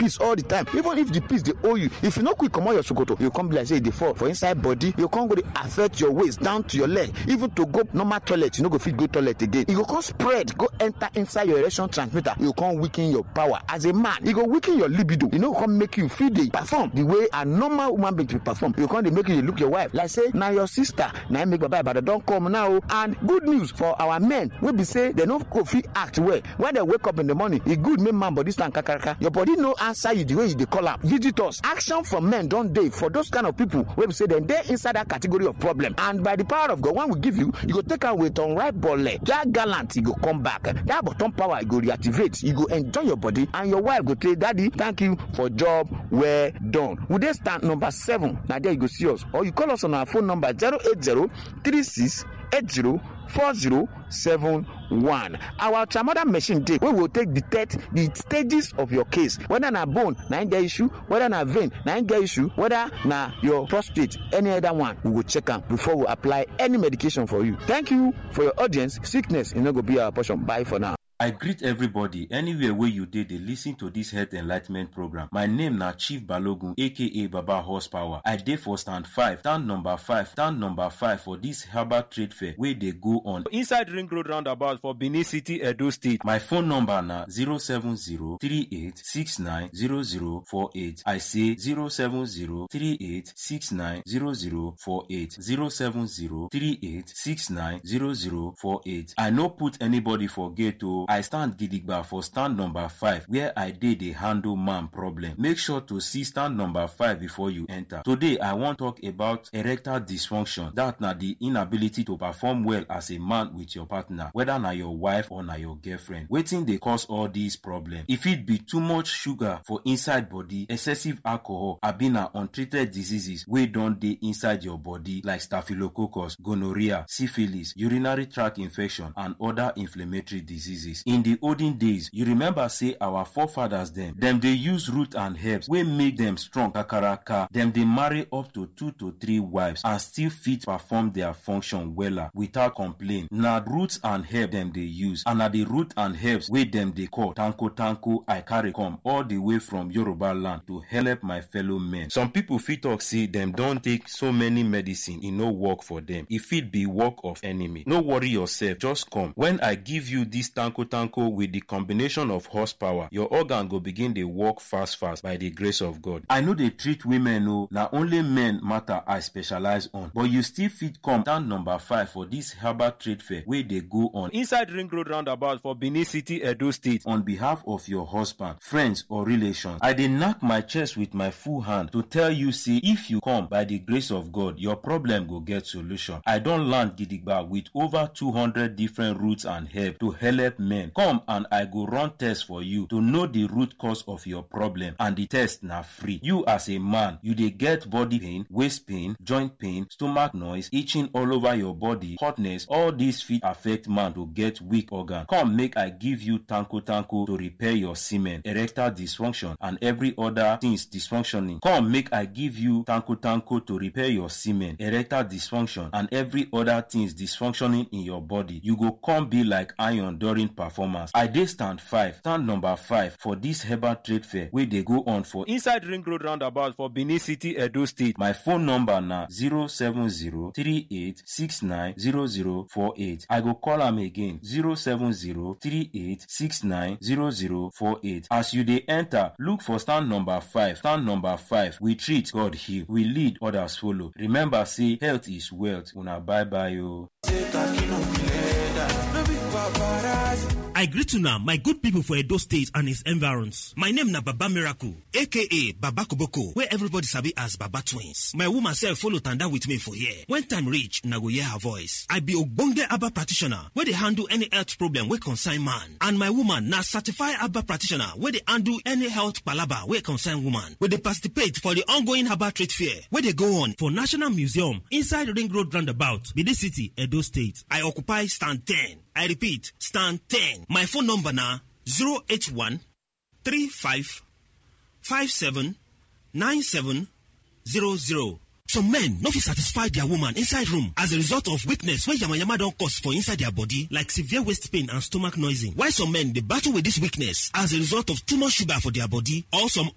piss all the time even if the piss dey hold you if you no quick comot your sokoto you come be like say e dey fall for inside body you come go dey affect your waist down to your leg even to go normal toilet you no go fit go toilet again e go come spread go enter inside your erection transmitter you go come weaken your power as a man e go weaken your libido e no go come make you fit dey perform the way a normal woman being dey perform you go come dey make you dey look your wife like say na your sister na im make baba ibadan don come now o and good news for our men wey be say dem no go fit act well when dem wake up in the morning e good make man body stand kakaraka your body no answer you the way you dey call am visitors action from men don dey for those kind of people wey be say dem dey inside that category of problem and by the power of god when we give you you go take am with unripe bole that gallant e go come back that bottom power e go reactivate you go enjoy your body and your wife go say daddy thank you for job well done we dey stand number seven na there you go see us or you call us on our phone number zero eight zero three six eight zero four zero seven one our ultramoder machine dey wey go take detect the stages of your case whether na bone na im get issue whether na vein na im get issue whether na your prostate any other one we go check am before we apply any medication for you thank you for your audience sickness e no go be our portion bye for now. I greet everybody anywhere wey you dey dey lis ten to dis health enlightment program. My name na Chief Balogun aka Baba Horsepower. I dey for stand five, stand number five, stand number five for dis herbal trade fair wey dey go on inside Ring Road roundabout for Benin City, Edo State. My phone number na 07038690048. I say 07038690048. 07038690048. I no put anybody for gate o. I stand gidigba for stand number five where I dey dey handle man problem. Make sure to see stand number five before you enter. Today I wan talk about erectile dysfunction. That na the inability to perform well as a man with your partner whether na your wife or na your girlfriend. Wetin dey cause all these problems? E fit be too much sugar for inside body, excessive alcohol abi na untreated diseases wey don dey inside your body like staphylococcus, gonorrhea, syphilis, urinary tract infection and other inflammatory diseases. in the olden days you remember say our forefathers dem dem dey use root and herbs wey make dem strong kakaraka dem dey marry up to two to three wives and still fit perform their function wella without complain na roots and herbs dem dey use and na the root and herbs wey dem dey call tanko tanko i carry come all the way from yoruba land to help my fellow men some people fit talk say dem don take so many medicine e no work for dem e fit be work of enemy no worry yourself just come when i give you this tanko tanko with the combination of horsepower your organ go begin dey work fast fast by the grace of god i no dey treat women o na only men matter i specialize on but you still fit come stand number five for this herbal trade fair wey dey go on inside ring road roundabout for benin city edo state on behalf of your husband friends or relations i dey knack my chest with my full hand to tell you say if you come by the grace of god your problem go get solution i don land gidigba with over two hundred different roots and herbs to help men come and i go run test for you to know the root cause of your problem and the test na free you as a man you dey get body pain waist pain joint pain stomach noise itching all over your body hotness all these fit affect man to get weak organ come make i give you tanko tanko to repair your semen erectile dysfunction and every other things dysfunctioning come make i give you tanko tanko to repair your semen erectile dysfunction and every other things dysfunctioning in your body you go come be like iron during performance i dey stand five stand number five for dis herbal trade fair wey dey go on for inside ring road roundabout for benin city edo state my phone number na 07038690048 i go call am again 07038690048 as you dey enter look for stand number five stand number five we treat god heal we lead others follow remember say health is wealth una bye bye o. I greet una my good people for Edo State and its environs. My name na Baba Miracle, aka Baba Koboko, where everybody sabi as Baba Twins. My woman self follow tanda with me for here. When time reach, na go hear her voice. I be ogbonge Abba practitioner wey dey handle any health problem wey concern man. And my woman na certified Abba practitioner wey dey handle any health palaba wey concern woman. We dey participate for the ongoing Abba trade fair wey dey go on for National Museum inside Ring Road Roundabout, Benin City, Edo State. I occupy stand 10. I repeat, stand 10. My phone number na 081 35 57 97 00. Some men no fit satisfy their woman inside room as a result of weakness wey yamayama don cause for inside their body like severe waist pain and stomach noising. While some men dey battle with this weakness as a result of too much sugar for their body or some